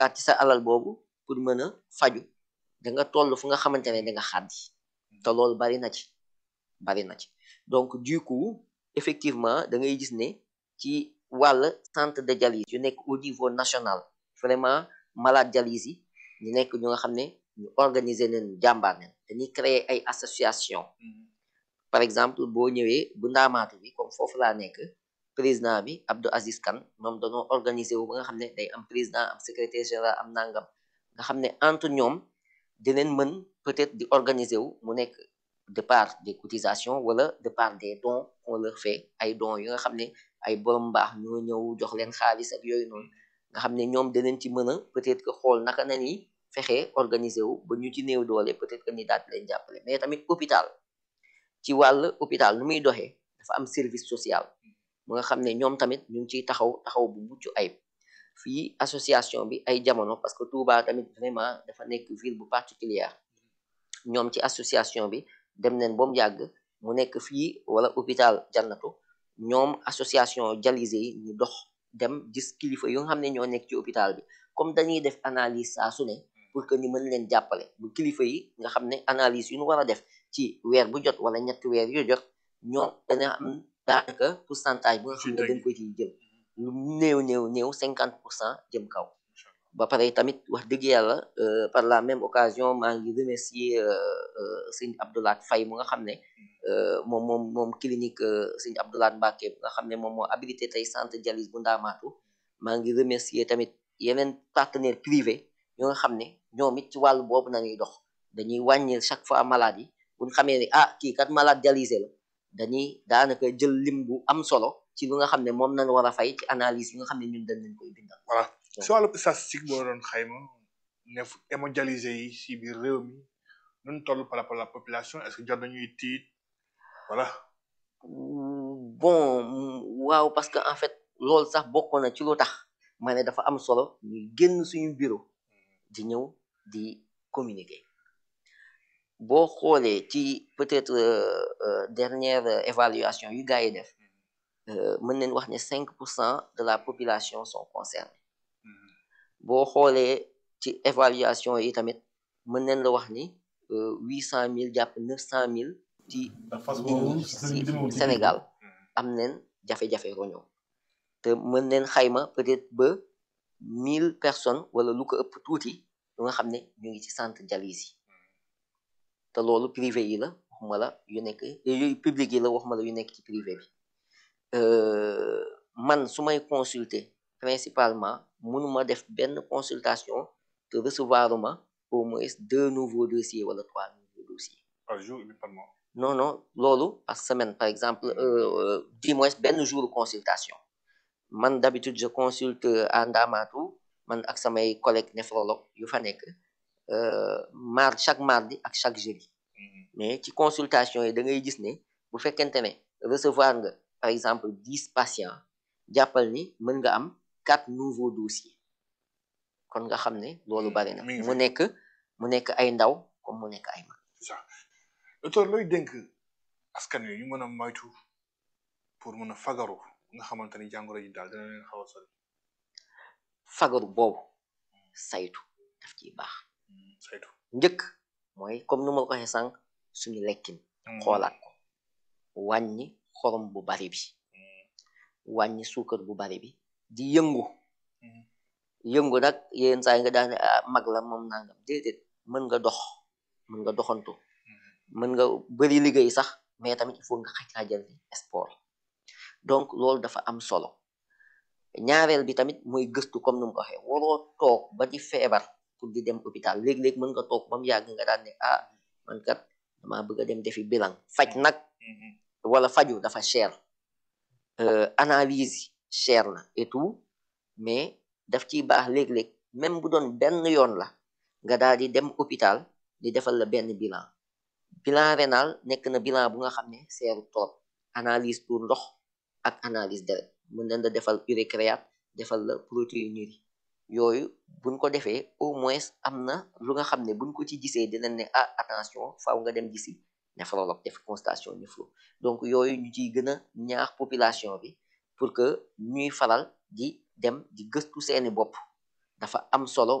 at ci sa alal boobu pour mën a faju da nga toll fu nga xamante ne da nga xaddi te loolu bari na ci bari na ci donc du coup effectivement da ngay gis ne ci wàll centre de dialyse yu nekk au niveau national vraiment malade dialyse yi ñu nekk ñu nga xam ne ñu organiser leen jàmbaar leen dañuy créer ay association par exemple boo ñëwee bu ndaamaatu bi comme foofu laa nekk président bi Abdou Aziz Kane ñoom dañoo organiser wu ba nga xam ne day am président am secrétaire général am nangam nga xam ne entre ñoom dinañ mën peut-être di organiser wu mu nekk de part des cotisations wala de part des dons qu'on leur fait ay dons yu nga xam ne ay borom mbaax ñoo ñëw jox leen xaalis ak yooyu noonu nga xam ne ñoom dinañ ci mën a peut-être que xool naka na ni fexe organiser wu ba ñu ci néew doole peut-être que ni daat leen jàppale mais tamit hôpital ci wàll hôpital nu muy doxee dafa am service social mu nga xam ne ñoom tamit ñu ngi ciy taxaw taxaw bu mucc ayib fii association bi ay jamono parce que Touba tamit vraiment dafa nekk ville bu particulière ñoom ci association bi dem neen ba mu yàgg mu nekk fii wala hôpital jannatu ñoom association dialysé yi ñu dox dem gis kilifa yu nga xam ne ñoo nekk ci hôpital bi comme dañuy def analyse saa su ne pour que ñu mën leen jàppale bu kilifa yi nga xam ne analyse yu ñu war a def ci weer bu jot wala ñetti weer yu jot ñoom dana am daanaka pourcentage bu nga xam ne dañ ko ciy jël lu néew néew néew cinquante pour cent jëm kaw ba pare tamit wax dëgg yàlla par la même occasion maa ngi remercier sëñ Abdoulaat Faye mu nga xam ne moom moom moom clinique sëñ Abdoulaat Mbacke bu nga xam ne moom moo habilité tey centre dialyse bu ndaamaatu maa ngi remercier tamit yeneen partenaire privé yoo nga xam ne ñoom it ci wàllu boobu nañuy dox dañuy wàññil chaque fois malade yi buñ xamee ne ah kii kat malade dialysé la dañuy daanaka jël lim bu am solo ci lu nga xam ne moom nañ war a fay ci analyse yi nga xam ne ñun dañ leen koy bindal voilà si wàllu statistique boo doon xayma ne hémodialysé yi si biir réew mi nun toll par rapport à la population est-ce que jot nañuy tiit voilà bon waaw parce que en fait loolu sax bokk na ci lu tax ma ne dafa am solo ñuy génn suñu bureau di ñëw di communiquer boo xoolee ci peut-être dernière évaluation yu gars yi def mën nañ wax ne cinq pour cent de la population sont concernés boo xoolee ci évaluation yi tamit mën nañ la wax ni huit cent mille jàpp neuf cent mille ci si Sénégal am nañ jafe-jafe roñoo te mën nañ xayma peut-être ba mille personnes wala lu ko ëpp tuuti lu nga xam ne ñu ngi ci centre dialyse yi te loolu privé yi la waxuma la yu nekk yu public yi la waxuma la yu nekk ci privé bi man su may consulter principalement mënuma def benn consultation te recevoir ma au moins deux nouveaux dossiers wala trois nouveaux dossiers par jour ou par mois non non loolu par semaine par exemple du moins benn jour consultation man d'habitude je consulte à Ndamatou man ak samay collègues néphrologue yu fa nekk mar chaque mardi ak chaque jeudi mais ci consultation yi da ngay gis ne bu fekkente ne recevoir nga par exemple dix patients jàppal ni mën nga am quatre nouveaux dossiers kon nga xam ne loolu bari na mu nekk mu nekk ay ndaw comme mu nekk ay mag c'est ça docteur looy dénk askan wi ñu mën a moytu pour mën a fagaru nga xamante ni jàngoro ji daal dina leen xaw a sori fagaru boobu saytu daf ciy baax saytu njëkk mooy comme nu ma ko waxee sànq suñu lekkin xoolaat ko wàññi xorom bu bari bi wàññi suukar bu bari bi di yëngu yëngu nag yenn saa yi nga daane mag la moom nangam déedéet mën nga dox mën nga doxantu mën nga bëri liggéey sax mais tamit il faut nga xajaajal sport donc loolu dafa am solo ñaareel bi tamit mooy gëstu comme nu mu ko waxee waroo toog ba di feebar pour di dem hôpital léeg-léeg mën nga toog ba mu yàgg nga daan ne ah man kat dama bëgg a dem defi bilan faj nag wala faju dafa cher analyse yi cher na et tout mais daf ciy baax léeg-léeg même bu doon benn yoon la nga daal di dem hôpital di defal la benn bilan bilan rénal nekk na bilan bu nga xam ne seeru trop analyse pour ndox ak analyse deret mën nañ la defal urécréate defal la protéinurie yooyu buñ ko defee au moins am na lu nga xam ne buñ ko ci gisee dinañ ne ah attention faaw nga dem gisi néphrologue def constatation néphro donc yooyu ñu ciy gën a ñaax population bi pour que ñuy faral di dem di gëstu seeni bopp dafa am solo